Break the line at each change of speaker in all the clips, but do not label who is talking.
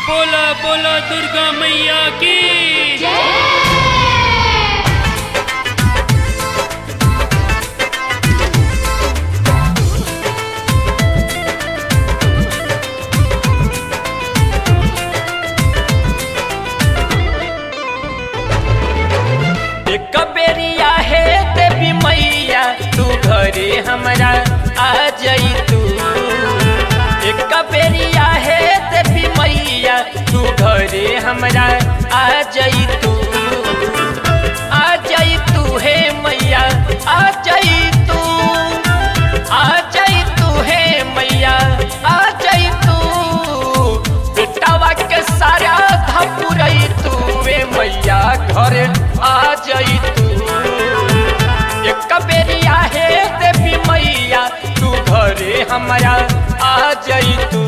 बोला बोला दुर्गा मैया की
एक बेरिया है देवी मैया तू घरे हमरा आ जाई तू एक बेरिया है देवी मैया तू घरे हमरा आ जाई तू आ जाई तू हे मैया आ जाई तू आ जाई तू हे मैया आ जाई तू बेटावा के सारा धपुरई तू वे मैया घरे आ जाई तू एक बेरिया हे देवी मैया तू घरे हमारा आ जाई तू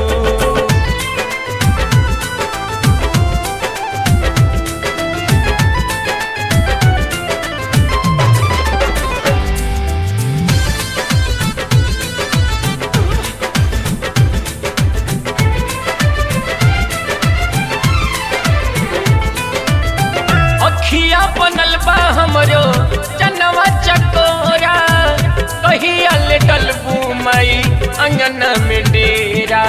अखिया बनल बा हमरो जनवा चकोरा कहिया ले डलबू मई अंगन में डेरा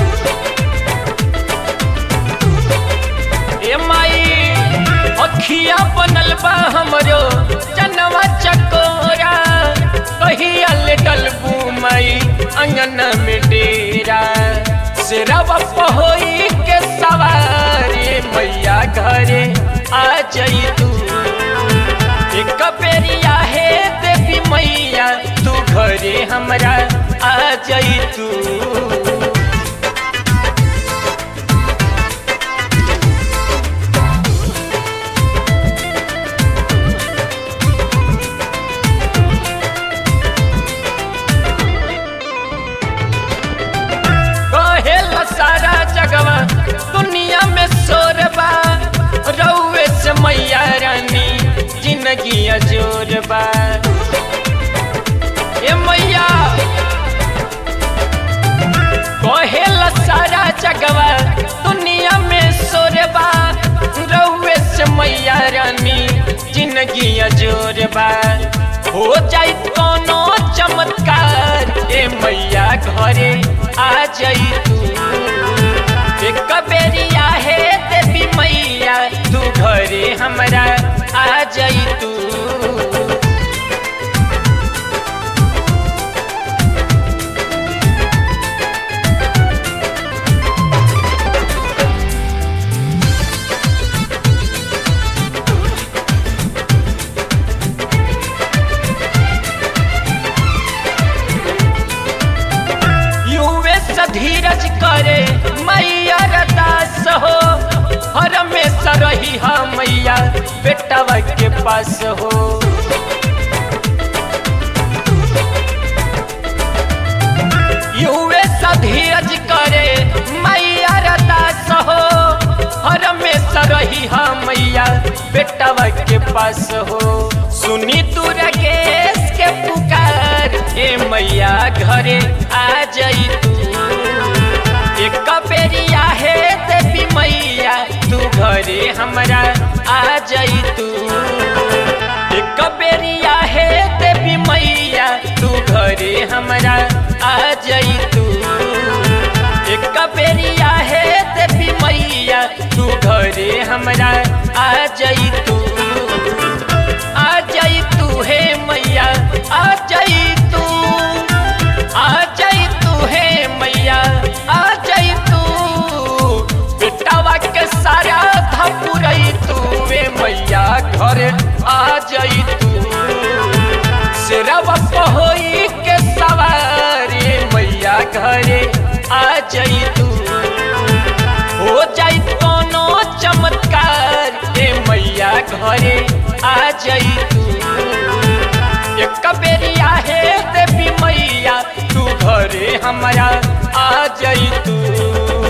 ए माई अखिया बनल बा हमरो जनवा चकोरा कहिया ले डलबू मई अंगन में डेरा सिरवा पहोई के सवारी मैया घरे आ जाई तू एक बेरिया है देवी मैया तू घरे हमरा आ जाई तू कहेल सारा जगवा दुनिया में शोरबा रउए से मैया रानी जिंदगी अजोरबा ए मैया कहेल सारा जगवा दुनिया में शोरबा रउए से मैया रानी जिंदगी अजोरबा हो जाई कोनो चमत्कार ए मैया घरे आ जाई तू एक बेरिया है देवी मैया तू घरे हमरा आ जाई तू युवे धीरज करे मैया रदास हो हर में सरही हा मैया बेटवा के पास हो युवे धीरज करे मैया रदास हो हर में सरही हा मैया बेटवा के पास हो सुनी तू रकेश के पुकार ए मैया घरे आ जाई तू एक बेरिया है देवी मैया तू घरे हमरा आ जाई तू एक बेरिया है देवी मैया तू घरे हमरा आ जाई तू एक बेरिया है देवी मैया तू घरे हमरा आ जाई तू आ जाई तू हे मैया आ जाई तू आ जाई तू हे मैया आ जाई तू बेटावा के सारा धपुरई तू वे मैया घरे आ जाई तू सिरवा पहोई के सवारी मैया घरे आ जाई तू हो जाई कोनो चमत्कार ए मैया घरे आ जाई तू एक बेरिया है देवी मैया तू घरे हमरा आ जाई तू